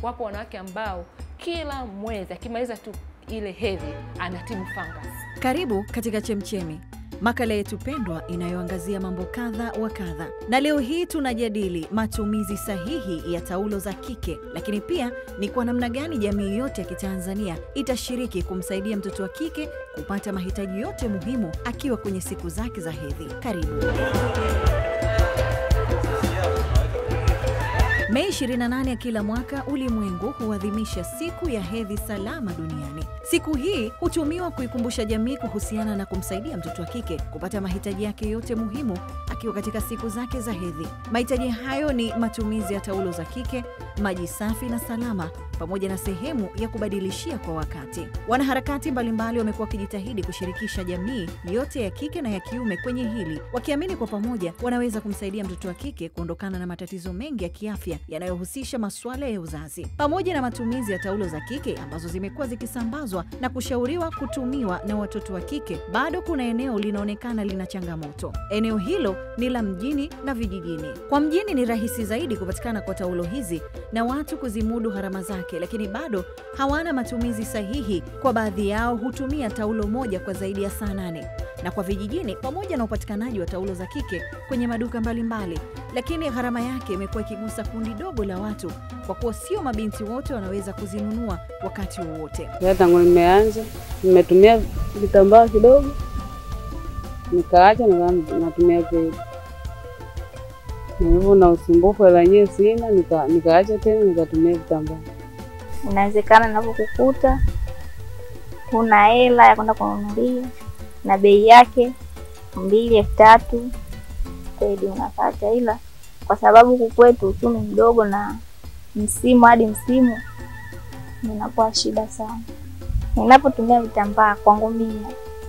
wapo wanawake ambao kila mwezi akimaliza tu ile hedhi anatibu fungus. Karibu katika Chemchemi, makala yetu pendwa inayoangazia mambo kadha wa kadha, na leo hii tunajadili matumizi sahihi ya taulo za kike, lakini pia ni kwa namna gani jamii yote ya Kitanzania itashiriki kumsaidia mtoto wa kike kupata mahitaji yote muhimu akiwa kwenye siku zake za hedhi. Karibu. Mei 28 ya kila mwaka ulimwengu huadhimisha siku ya hedhi salama duniani. Siku hii hutumiwa kuikumbusha jamii kuhusiana na kumsaidia mtoto wa kike kupata mahitaji yake yote muhimu akiwa katika siku zake za hedhi. Mahitaji hayo ni matumizi ya taulo za kike, maji safi na salama, pamoja na sehemu ya kubadilishia kwa wakati. Wanaharakati mbalimbali wamekuwa wakijitahidi kushirikisha jamii yote ya kike na ya kiume kwenye hili, wakiamini kwa pamoja wanaweza kumsaidia mtoto wa kike kuondokana na matatizo mengi ya kiafya yanayohusisha masuala ya uzazi. Pamoja na matumizi ya taulo za kike ambazo zimekuwa zikisambazwa na kushauriwa kutumiwa na watoto wa kike, bado kuna eneo linaonekana lina changamoto. Eneo hilo ni la mjini na vijijini. Kwa mjini ni rahisi zaidi kupatikana kwa taulo hizi na watu kuzimudu gharama zake, lakini bado hawana matumizi sahihi. Kwa baadhi yao hutumia taulo moja kwa zaidi ya saa nane na kwa vijijini, pamoja na upatikanaji wa taulo za kike kwenye maduka mbalimbali mbali, lakini gharama yake imekuwa ikigusa kundi dogo la watu, kwa kuwa sio mabinti wote wanaweza kuzinunua wakati wowote. Tangu nimeanza nimetumia vitambaa kidogo, nikaacha natumia pedi, na hivyo na usumbufu hela yenyewe sina, nika, nikaacha tena nikatumia vitambaa. Inawezekana navyokukuta huna hela ya kwenda kununulia na bei yake mbili elfu tatu pedi unapata, ila kwa sababu huku kwetu uchumi mdogo na msimu hadi msimu inakuwa shida sana. Ninapotumia vitambaa kwangu mimi,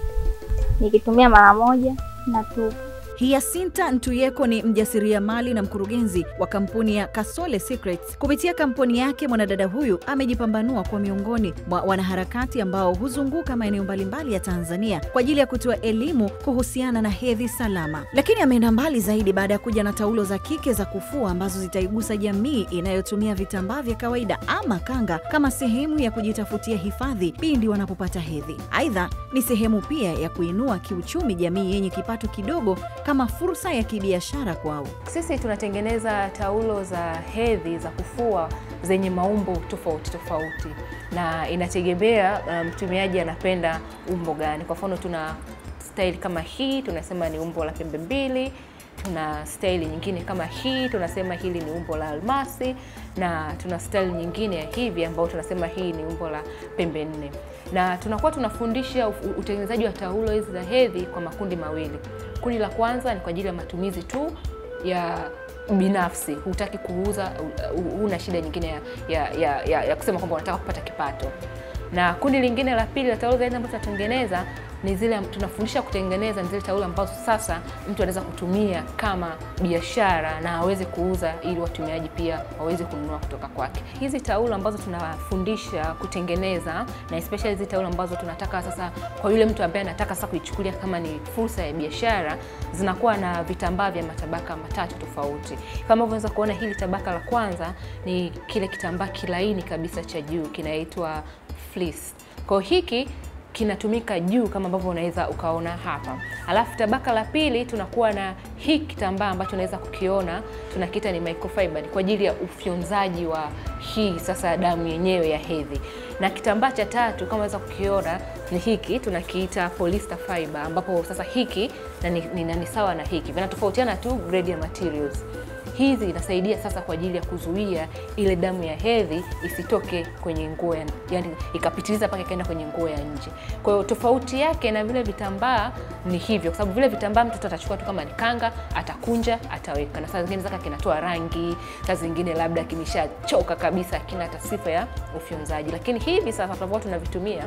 nikitumia mara moja na tupu. Hiasinta Ntuyeko ni mjasiriamali na mkurugenzi wa kampuni ya Kasole Secrets. Kupitia kampuni yake, mwanadada huyu amejipambanua kwa miongoni mwa wanaharakati ambao huzunguka maeneo mbalimbali ya Tanzania kwa ajili ya kutoa elimu kuhusiana na hedhi salama. Lakini ameenda mbali zaidi baada ya kuja na taulo za kike za kufua ambazo zitaigusa jamii inayotumia vitambaa vya kawaida ama kanga kama sehemu ya kujitafutia hifadhi pindi wanapopata hedhi. Aidha, ni sehemu pia ya kuinua kiuchumi jamii yenye kipato kidogo kama fursa ya kibiashara kwao. Sisi tunatengeneza taulo za hedhi za kufua zenye maumbo tofauti tofauti, na inategemea mtumiaji um, anapenda umbo gani. Kwa mfano, tuna staili kama hii tunasema ni umbo la pembe mbili. Tuna staili nyingine kama hii tunasema hili ni umbo la almasi, na tuna staili nyingine ya hivi ambayo tunasema hii ni umbo la pembe nne, na tunakuwa tunafundisha utengenezaji wa taulo hizi za hedhi kwa makundi mawili. Kundi la kwanza ni kwa ajili ya matumizi tu ya binafsi, hutaki kuuza, huna shida nyingine ya, ya, ya, ya, ya kusema kwamba unataka kupata kipato. Na kundi lingine la pili la taulo za hedhi ambazo tunatengeneza ni zile tunafundisha kutengeneza, ni zile taulo ambazo sasa mtu anaweza kutumia kama biashara na aweze kuuza, ili watumiaji pia waweze kununua kutoka kwake. Hizi taulo ambazo tunafundisha kutengeneza na especially hizi taulo ambazo tunataka sasa, kwa yule mtu ambaye anataka sasa kuichukulia kama ni fursa ya biashara, zinakuwa na vitambaa vya matabaka matatu tofauti. Kama unaweza kuona, hili tabaka la kwanza ni kile kitambaa kilaini kabisa cha juu, kinaitwa fleece. Kwa hiki kinatumika juu kama ambavyo unaweza ukaona hapa. Alafu tabaka la pili tunakuwa na hii kitambaa ambacho unaweza kukiona tunakiita ni microfiber kwa ajili ya ufyonzaji wa hii sasa damu yenyewe ya hedhi. Na kitambaa cha tatu kama unaweza kukiona ni hiki tunakiita polyester fiber ambapo sasa hiki na ni, ni, ni sawa na hiki. Vinatofautiana tu grade ya materials. Hizi inasaidia sasa kwa ajili ya kuzuia ile damu ya hedhi isitoke kwenye nguo, yani ikapitiliza mpaka ikaenda kwenye nguo ya nje. Kwa hiyo tofauti yake na vile vitambaa ni hivyo, kwa sababu vile vitambaa mtoto atachukua tu kama ni kanga, atakunja, ataweka, na saa zingine zaka kinatoa rangi, saa zingine labda kimeshachoka kabisa, kina hata sifa ya ufyonzaji. Lakini hivi sasa tunavyokuwa tunavitumia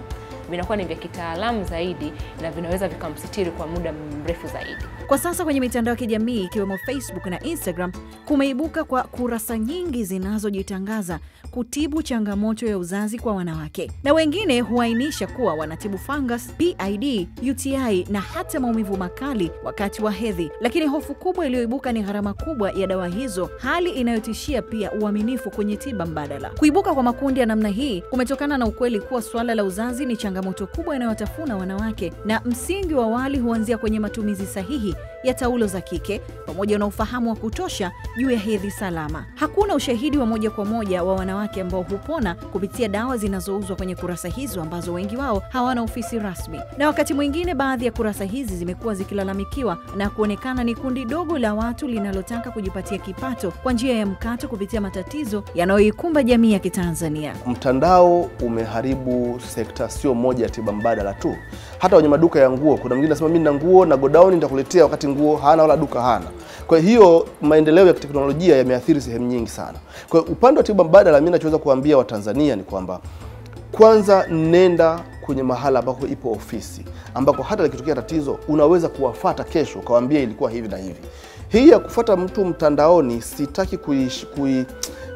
vinakuwa ni vya kitaalamu zaidi na vinaweza vikamsitiri kwa muda mrefu zaidi. Kwa sasa kwenye mitandao ya kijamii ikiwemo Facebook na Instagram kumeibuka kwa kurasa nyingi zinazojitangaza kutibu changamoto ya uzazi kwa wanawake, na wengine huainisha kuwa wanatibu fungus, PID, UTI na hata maumivu makali wakati wa hedhi. Lakini hofu kubwa iliyoibuka ni gharama kubwa ya dawa hizo, hali inayotishia pia uaminifu kwenye tiba mbadala. Kuibuka kwa makundi ya namna hii kumetokana na ukweli kuwa suala la uzazi ni changamoto kubwa inayotafuna wanawake, na msingi wa awali huanzia kwenye matumizi sahihi ya taulo za kike pamoja na ufahamu wa kutosha juu ya hedhi salama. Hakuna ushahidi wa moja kwa moja wa wanawake ambao hupona kupitia dawa zinazouzwa kwenye kurasa hizo ambazo wengi wao hawana ofisi rasmi, na wakati mwingine baadhi ya kurasa hizi zimekuwa zikilalamikiwa na kuonekana ni kundi dogo la watu linalotaka kujipatia kipato kwa njia ya mkato kupitia matatizo yanayoikumba jamii ya Kitanzania. Mtandao umeharibu sekta sio moja ya tiba mbadala tu, hata kwenye maduka ya nguo. Kuna mwingine anasema mimi na nguo na godown nitakuletea, wakati nguo hana wala duka hana. Kwa hiyo maendeleo ya teknolojia yameathiri sehemu nyingi sana. Kwa hiyo upande wa tiba mbadala, mimi nachoweza kuambia Watanzania ni kwamba kwanza, nenda kwenye mahala ambako ipo ofisi ambako hata likitokea tatizo unaweza kuwafata kesho ukawaambia ilikuwa hivi na hivi. Hii ya kufuata mtu mtandaoni sitaki kui, kui,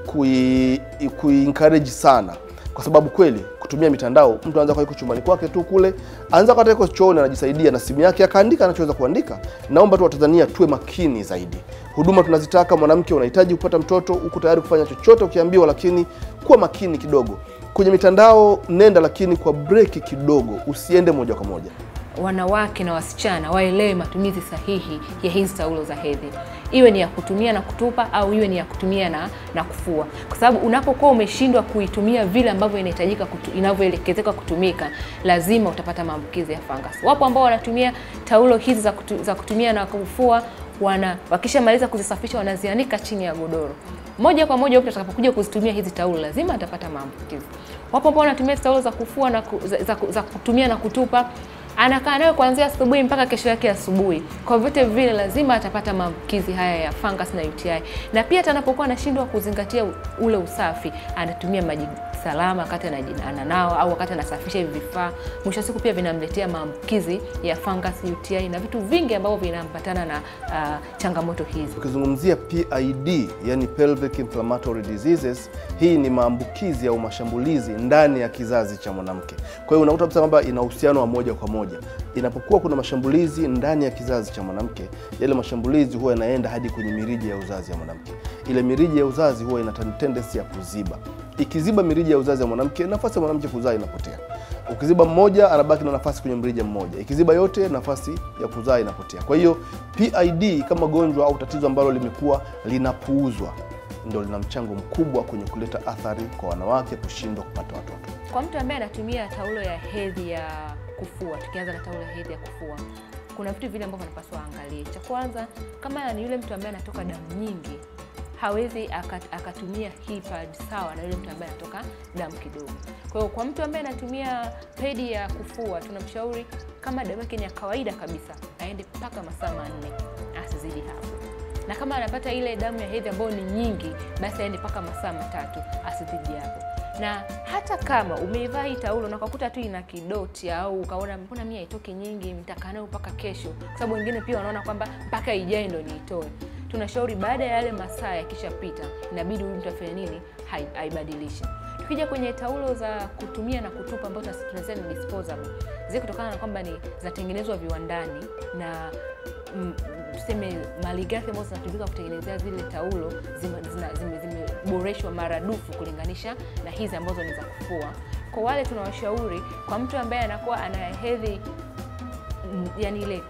kui, kui encourage sana kwa sababu kweli kutumia mitandao mtu anaweza kuwa yuko chumbani kwake tu kule, anaweza kuwa yuko chooni anajisaidia na simu yake akaandika anachoweza kuandika. Naomba tu Watanzania tuwe makini zaidi. Huduma tunazitaka, mwanamke unahitaji kupata mtoto, uko tayari kufanya chochote ukiambiwa, lakini kuwa makini kidogo kwenye mitandao. Nenda lakini kwa breki kidogo, usiende moja kwa moja. Wanawake na wasichana waelewe matumizi sahihi ya hizi taulo za hedhi, iwe ni ya kutumia na kutupa au iwe ni ya kutumia na, na kufua, kwa sababu unapokuwa umeshindwa kuitumia vile ambavyo inahitajika kutu, inavyoelekezeka kutumika, lazima utapata maambukizi ya fungus. Wapo ambao wanatumia taulo hizi za, kutu, za kutumia na kufua wana wakishamaliza kuzisafisha wanazianika chini ya godoro moja kwa moja. Mtu atakapokuja kuzitumia hizi taulo lazima atapata maambukizi. Wapo ambao wanatumia taulo za kufua na ku, za, za, za kutumia na kutupa anakaa nayo kuanzia asubuhi mpaka kesho yake asubuhi. Kwa vyote vile lazima atapata maambukizi haya ya fungus na UTI, na pia hata anapokuwa anashindwa kuzingatia ule usafi, anatumia maji salama wakati ananao au wakati anasafisha hivi vifaa, mwisho wa siku pia vinamletea maambukizi ya fungus, UTI na vitu vingi ambavyo vinaambatana na uh, changamoto hizi. Ukizungumzia PID, yani pelvic inflammatory diseases, hii ni maambukizi au mashambulizi ndani ya kizazi cha mwanamke. Kwa hiyo unakuta kabisa kwamba ina uhusiano wa moja kwa moja. Inapokuwa kuna mashambulizi ndani ya kizazi cha mwanamke, yale mashambulizi huwa yanaenda hadi kwenye mirija ya uzazi ya mwanamke. Ile mirija ya uzazi huwa ina tendency ya kuziba. Ikiziba mirija ya uzazi ya mwanamke, nafasi ya mwanamke kuzaa inapotea. Ukiziba mmoja, anabaki na nafasi kwenye mrija mmoja. Ikiziba yote, nafasi ya kuzaa inapotea. Kwa hiyo PID kama gonjwa au tatizo ambalo limekuwa linapuuzwa, ndio lina mchango mkubwa kwenye kuleta athari kwa wanawake kushindwa kupata watoto. Kwa mtu ambaye anatumia taulo ya hedhi ya kufua, tukianza na taulo ya hedhi ya kufua, kuna vitu vile ambavyo anapaswa aangalie. Cha kwanza, kama ni yule mtu ambaye anatoka damu nyingi hawezi akat, akatumia hii pad sawa na yule mtu ambaye anatoka damu kidogo. Kwa hiyo kwa mtu ambaye anatumia pedi ya kufua tunamshauri kama damu yake ni ya kawaida kabisa, aende mpaka masaa manne, asizidi hapo. Na kama anapata ile damu ya hedhi ambayo ni nyingi, basi aende mpaka masaa matatu, asizidi hapo. Na hata kama umeivaa hii taulo na ukakuta tu ina kidoti au ukaona mbona mimi haitoki nyingi, nitakaa nayo mpaka kesho, kwa sababu wengine pia wanaona kwamba mpaka ijae ndo niitoe tunashauri baada ya yale masaa yakishapita, inabidi huyu mtu afanye nini? Aibadilishe. Tukija kwenye taulo za kutumia na kutupa ambazo tunasema ni disposable, zile kutokana na kwamba ni zatengenezwa viwandani na mm, tuseme malighafi ambazo zinatumika kutengenezea zile taulo zimeboreshwa zime, maradufu kulinganisha na hizi ambazo ni za kufua. Kwa wale tunawashauri, kwa mtu ambaye anakuwa ana hedhi yani ile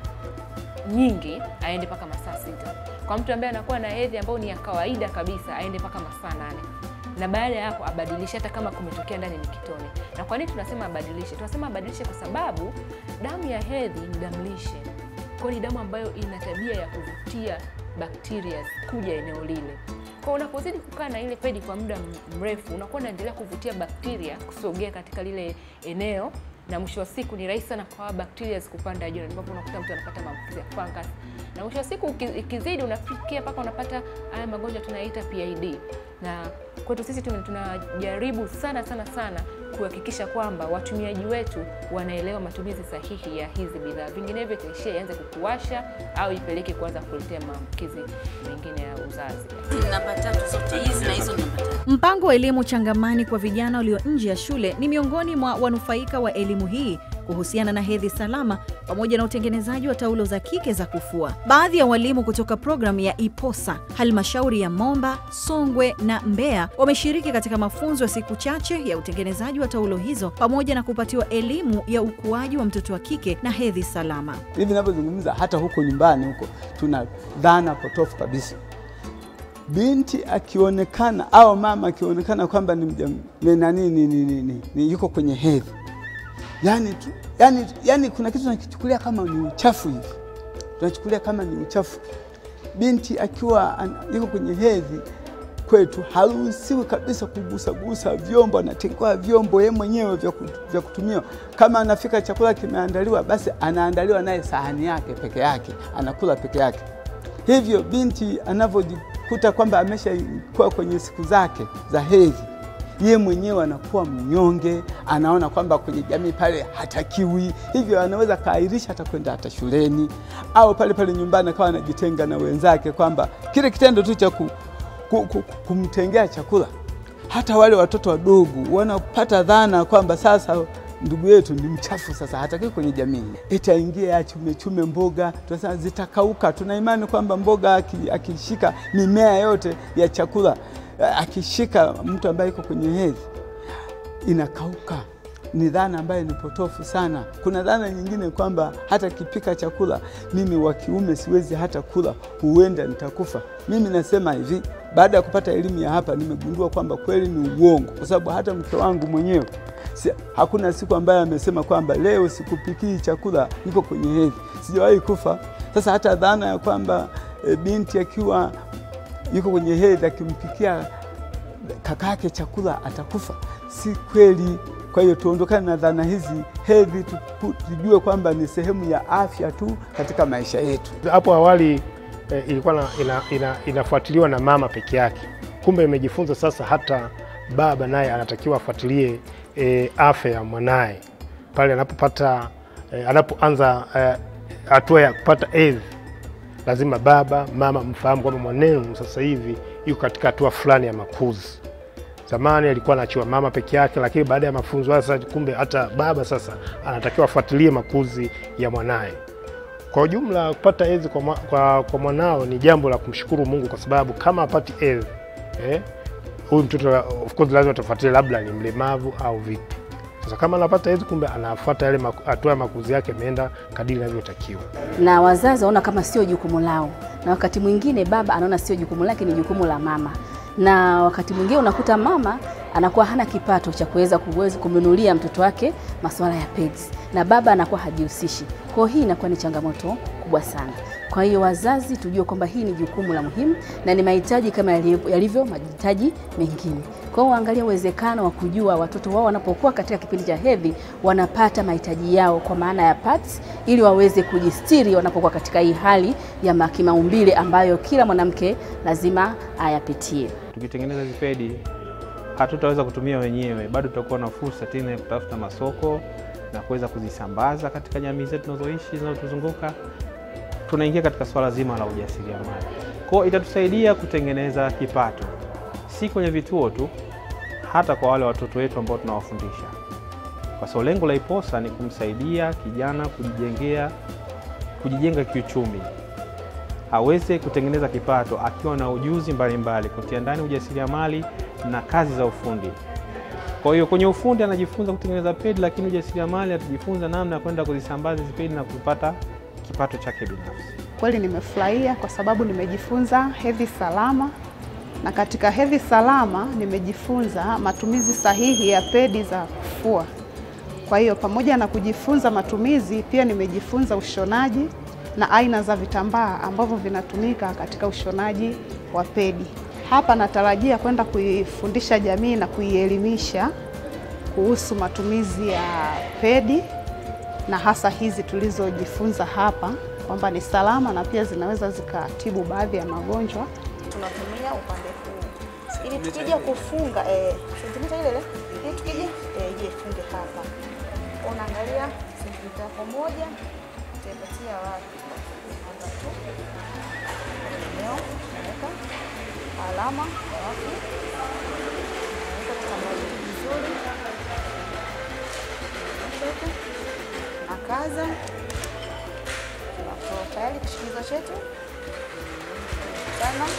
nyingi aende mpaka masaa sita. Kwa mtu ambaye anakuwa na hedhi ambayo ni ya kawaida kabisa aende mpaka masaa nane na baada ya hapo abadilishe, hata kama kumetokea ndani ni kitone. Na kwa nini tunasema abadilishe? Tunasema abadilishe kwa sababu damu ya hedhi ni damu lishe, kwa ni damu ambayo ina tabia ya kuvutia bakteria kuja eneo lile. Kwa unapozidi kukaa na ile pedi kwa muda mrefu, unakuwa unaendelea kuvutia bakteria kusogea katika lile eneo na mwisho wa siku ni rahisi sana kwa bacteria kupanda juu, ambapo unakuta mtu anapata maambukizi ya fungus, na mwisho wa siku uki- ikizidi unafikia mpaka unapata haya magonjwa tunaita PID. Na kwetu sisi tuna- tunajaribu sana sana sana kuhakikisha kwamba watumiaji wetu wanaelewa matumizi sahihi ya hizi bidhaa, vinginevyo itaishia ianze kukuwasha au ipeleke kuanza kuletea maambukizi mengine ya uzazi. namba tatu zote hizi na hizo namba tatu. Mpango wa elimu changamani kwa vijana walio nje ya shule ni miongoni mwa wanufaika wa elimu hii kuhusiana na hedhi salama pamoja na utengenezaji wa taulo za kike za kufua. Baadhi ya walimu kutoka programu ya IPOSA halmashauri ya Momba, Songwe na Mbeya wameshiriki katika mafunzo ya siku chache ya utengenezaji wa taulo hizo pamoja na kupatiwa elimu ya ukuaji wa mtoto wa kike na hedhi salama. hivi ninavyozungumza, hata huko nyumbani huko tuna dhana potofu kabisa. Binti akionekana au mama akionekana kwamba ni mja- ni nani ni, ni, ni, ni, ni yuko kwenye hedhi, yani, tu, yani, yani kuna kitu tunakichukulia kama ni uchafu hivi, tunachukulia kama ni uchafu. Binti akiwa an- yuko kwenye hedhi kwetu haruhusiwi kabisa kugusagusa vyombo, anatengewa vyombo yeye mwenyewe vya kut- vya kutumia. Kama anafika chakula kimeandaliwa, basi anaandaliwa naye sahani yake peke yake, anakula peke yake. Hivyo binti anavyojikuta kwamba ameshakuwa kwenye siku zake za hedhi, ye mwenyewe anakuwa mnyonge, anaona kwamba kwenye jamii pale hatakiwi, hivyo anaweza kaahirisha hata kwenda hata shuleni au pale pale nyumbani akawa anajitenga na wenzake, kwamba kile kitendo tu cha ku, ku, ku, kumtengea chakula. Hata wale watoto wadogo wanapata dhana kwamba sasa ndugu yetu ni mchafu, sasa hatakiwi kwenye jamii, itaingia achume chume mboga, tunasema zitakauka. Tuna imani kwamba mboga aki- akishika mimea yote ya chakula, eh, akishika mtu ambaye yuko kwenye hedhi inakauka. Ni dhana ambayo ni potofu sana. Kuna dhana nyingine kwamba hata kipika chakula mimi wa kiume siwezi hata kula, huenda nitakufa. Mimi nasema hivi, baada ya kupata elimu ya hapa nimegundua kwamba kweli ni uongo, kwa sababu hata mke wangu mwenyewe si, hakuna siku ambayo amesema kwamba leo sikupikii chakula, niko kwenye hedhi, sijawahi kufa. Sasa hata dhana ya kwamba e, binti akiwa yuko kwenye hedhi akimpikia kakake chakula atakufa, si kweli. Kwa hiyo tuondokane na dhana hizi. Hedhi tuku- tujue kwamba ni sehemu ya afya tu katika maisha yetu. Hapo awali eh, ilikuwa na, ina, ina, inafuatiliwa na mama peke yake, kumbe imejifunza sasa hata baba naye anatakiwa afuatilie eh, afya ya mwanaye pale anapopata eh, anapoanza eh, hatua ya kupata hedhi. Lazima baba mama mfahamu kwamba mwanenu sasa hivi yuko katika hatua fulani ya makuzi. Zamani alikuwa anaachiwa mama peke yake, lakini baada ya mafunzo haya sasa, kumbe hata baba sasa anatakiwa afuatilie makuzi ya mwanaye. Kwa ujumla kupata hedhi kwa, mwa- kwa, kwa mwanao ni jambo la kumshukuru Mungu, kwa sababu kama apati hedhi eh, huyu mtoto of course lazima tafuatilie labda ni mlemavu au vipi. Sasa kama anapata hedhi, kumbe anafuata yale maku- hatua ya makuzi yake imeenda kadiri inavyotakiwa. na wazazi wanaona kama sio jukumu lao, na wakati mwingine baba anaona sio jukumu lake, ni jukumu la mama, na wakati mwingine unakuta mama anakuwa hana kipato cha kuweza kuweza kumnunulia mtoto wake masuala ya pads, na baba anakuwa hajihusishi. Kwa hiyo hii inakuwa ni changamoto kubwa sana. Kwa hiyo wazazi tujue kwamba hii ni jukumu la muhimu na ni mahitaji kama yalivyo yalivyo mahitaji mengine. Kwa hiyo waangalia uwezekano wa kujua watoto wao wanapokuwa katika kipindi cha hedhi wanapata mahitaji yao kwa maana ya pads, ili waweze kujistiri wanapokuwa katika hii hali ya ma- kimaumbile ambayo kila mwanamke lazima ayapitie. Tukitengeneza hizi pedi hatutaweza kutumia wenyewe, bado tutakuwa na fursa tena ya kutafuta masoko na kuweza kuzisambaza katika jamii zetu tunazoishi zinazotuzunguka. Tunaingia katika swala zima la ujasiriamali, kwa hiyo itatusaidia kutengeneza kipato, si kwenye vituo tu, hata kwa wale watoto wetu ambao tunawafundisha, kwa sababu lengo la IPOSA ni kumsaidia kijana kujijengea, kujijenga kiuchumi aweze kutengeneza kipato akiwa na ujuzi mbalimbali, kutia ndani ujasiriamali na kazi za ufundi. Kwa hiyo kwenye ufundi anajifunza kutengeneza pedi, lakini ujasiriamali atajifunza namna ya kwenda kuzisambaza hizi pedi na kupata kipato chake binafsi. Kweli nimefurahia kwa sababu nimejifunza hedhi salama, na katika hedhi salama nimejifunza matumizi sahihi ya pedi za kufua. Kwa hiyo pamoja na kujifunza matumizi, pia nimejifunza ushonaji na aina za vitambaa ambavyo vinatumika katika ushonaji wa pedi. Hapa natarajia kwenda kuifundisha jamii na kuielimisha kuhusu matumizi ya pedi na hasa hizi tulizojifunza hapa kwamba ni salama na pia zinaweza zikatibu baadhi ya magonjwa. tunatumia upande huu ili tukija kufunga eh, sentimita ile ile ili tukija eh, je funge hapa, unaangalia sentimita yako moja utaipatia wapi? Hapa tu eneo naweka alama, alafu naweka kitambaa vizuri, Shika. na kaza, tunatoa tayari kishikizo chetu sana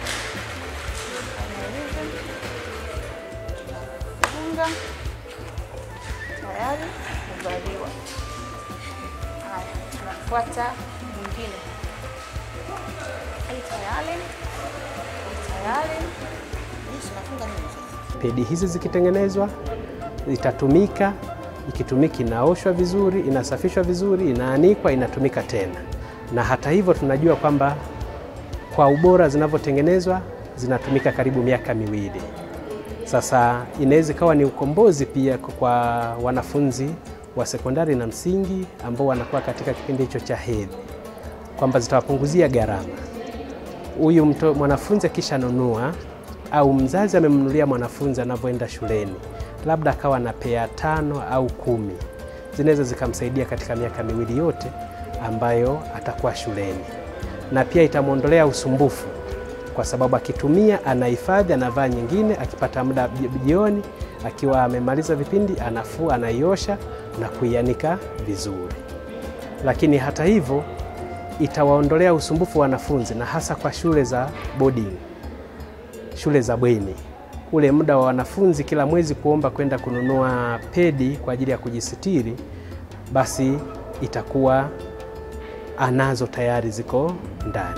funga tayari kuvaliwa. Haya, tunafuata mwingine. Hii tayari, hii tayari. Hii tunafunga nini sasa? Pedi hizi zikitengenezwa zitatumika, ikitumika inaoshwa vizuri, inasafishwa vizuri, inaanikwa, inatumika tena. Na hata hivyo tunajua kwamba kwa ubora zinavyotengenezwa zinatumika karibu miaka miwili. Sasa inaweza ikawa ni ukombozi pia kwa wanafunzi wa sekondari na msingi ambao wanakuwa katika kipindi hicho cha hedhi, kwamba zitawapunguzia gharama. Huyu mto- mwanafunzi akishanunua au mzazi amemnunulia mwanafunzi anavyoenda shuleni, labda akawa na pea tano au kumi, zinaweza zikamsaidia katika miaka miwili yote ambayo atakuwa shuleni, na pia itamwondolea usumbufu kwa sababu akitumia anahifadhi, anavaa nyingine, akipata muda ji- jioni, akiwa amemaliza vipindi, anafua, anaiosha na kuianika vizuri. Lakini hata hivyo itawaondolea usumbufu wanafunzi, na hasa kwa shule za boarding, shule za bweni, ule muda wa wanafunzi kila mwezi kuomba kwenda kununua pedi kwa ajili ya kujisitiri, basi itakuwa anazo tayari ziko ndani.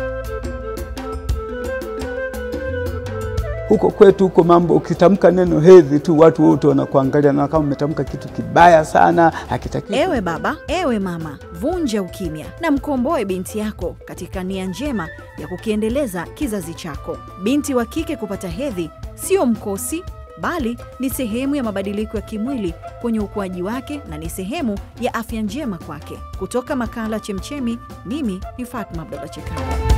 Huko kwetu huko mambo, ukitamka neno hedhi tu watu wote wanakuangalia na kama umetamka kitu kibaya sana, hakitakiwi. Ewe baba, ewe mama, vunja ukimya na mkomboe binti yako katika nia njema ya kukiendeleza kizazi chako. Binti wa kike kupata hedhi sio mkosi, bali ni sehemu ya mabadiliko ya kimwili kwenye ukuaji wake na ni sehemu ya afya njema kwake. Kutoka makala Chemchemi, mimi ni Fatma Abdalla Chekao.